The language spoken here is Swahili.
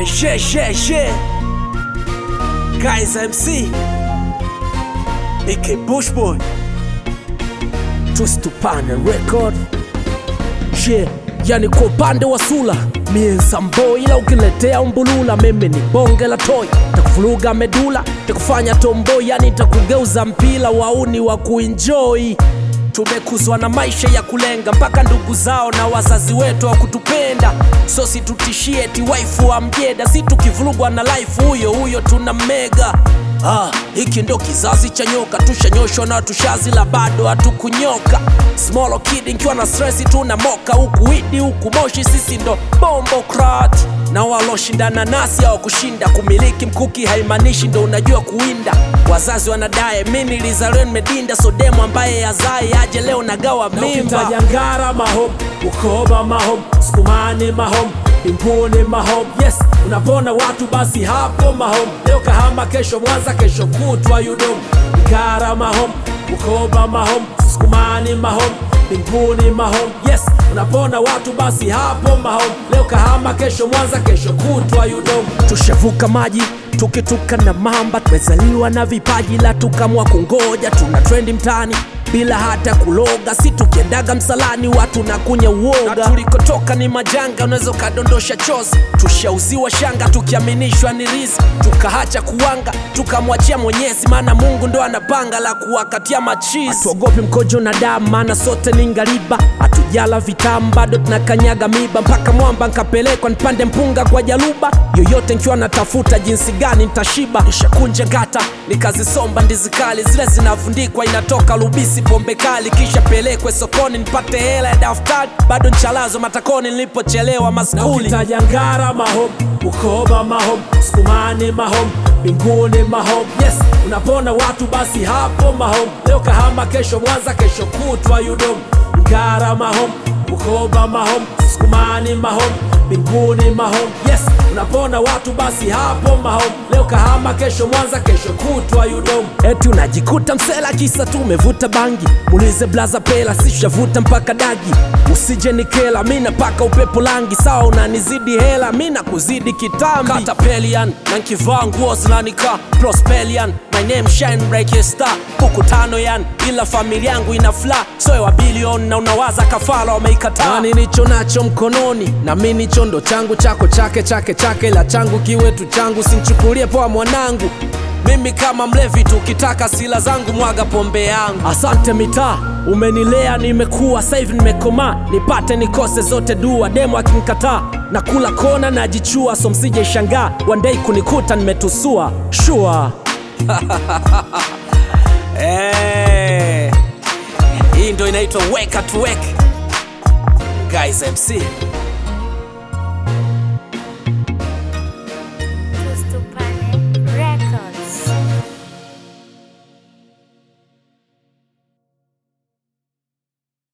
Hey, share, share, share. Guys MC. AK Bushboy. Twist Tupane record. Yeah, yani kwa upande wa sula mie nsambo, ila ukiletea umbulula mimi ni bonge la toy, takuvuruga medula, takufanya tombo, yani takugeuza mpila wauni wa kuenjoy. Tumekuzwa na maisha ya kulenga mpaka ndugu zao na wazazi wetu wa kutupenda, so situtishie ti waifu wa mjeda, si tukivurugwa na life huyo huyo tuna mega Ah, hiki ndo kizazi cha nyoka, tushanyoshwa na tushazila bado hatukunyoka. Small kid nkiwa na stress tuna moka huku widi huku moshi, sisi ndo bombo crat na waloshindana nasi hawakushinda. Kumiliki mkuki haimaanishi ndo unajua kuwinda. Wazazi wanadae mi nilizaliwa nimedinda, so demu ambaye azai aje leo nagawa mimba. Ukitaja Ngara mahom, Bukoba mahom, Sukumani mahom, Mbinguni mahom, yes, unapona watu basi hapo mahom. Leo Kahama, kesho Mwanza, kesho kutwa Yudom. Ngara mahom, Bukoba mahom, Sukumani mahom, Mbinguni mahom, yes, unapona watu basi hapo mahom. Leo Kahama, kesho Mwanza, kesho kutwa Yudom. Tushavuka maji tukituka na mamba, tumezaliwa na vipaji la tukamwa kungoja, tuna trendi mtani bila hata kuloga, si tukiendaga msalani watu na kunya uoga. Na tulikotoka ni majanga, unaweza ukadondosha chozi. Tushauziwa shanga tukiaminishwa ni rizi, tukaacha kuwanga tukamwachia Mwenyezi, maana Mungu ndo anapanga la kuwakatia machizi. Hatuogopi mkojo na damu, maana sote ni ngariba, hatujala vitamu bado tunakanyaga miba, mpaka mwamba nkapelekwa nipande mpunga kwa jaluba yoyote nkiwa natafuta jinsi gani nitashiba. Nishakunja ngata nikazisomba ndizi kali zile zinavundikwa, inatoka lubisi pombe kali, kisha pelekwe sokoni nipate hela ya daftari, bado nchalazo matakoni nilipochelewa na maskuli. ukitaja Ngara mahom, Bukoba mahom, Sukumani mahom, Mbinguni mahom, yes, unapona watu basi hapo mahom. Leo Kahama, kesho Mwanza, kesho kutwa Yudom. Ngara mahom, Bukoba mahom, Sukumani mahom, Mbinguni mahom, yes, unapona watu basi hapo mahom. Leo Kahama, kesho Mwanza, kesho kutwa Yudom. Eti unajikuta msela kisa tu umevuta bangi, muulize blaza pela, sishavuta mpaka dagi. Usije nikela, mi napaka upepo langi, sawa unanizidi hela, mi nakuzidi kitambi. Katapelian na nkivaa nguo zinanika Prospelian, my name shine like a star. Buku tano yan, ila familia yangu ina fla, soe wa bilion na unawaza kafala wameikataa. Nani nicho nacho mkononi, na mi nicho ndo changu, chako chake, chake chake, la changu kiwetu changu, sinchukulie poa mwanangu mimi kama mlevi tu, ukitaka sila zangu mwaga pombe yangu. Asante mitaa, umenilea nimekuwa, sasa hivi nimekomaa, nipate nikose zote dua. Demo akinikataa na kula kona najichua, so msije shangaa one day kunikuta nimetusua shua hey. Hii ndo inaitwa weka to wake guys MC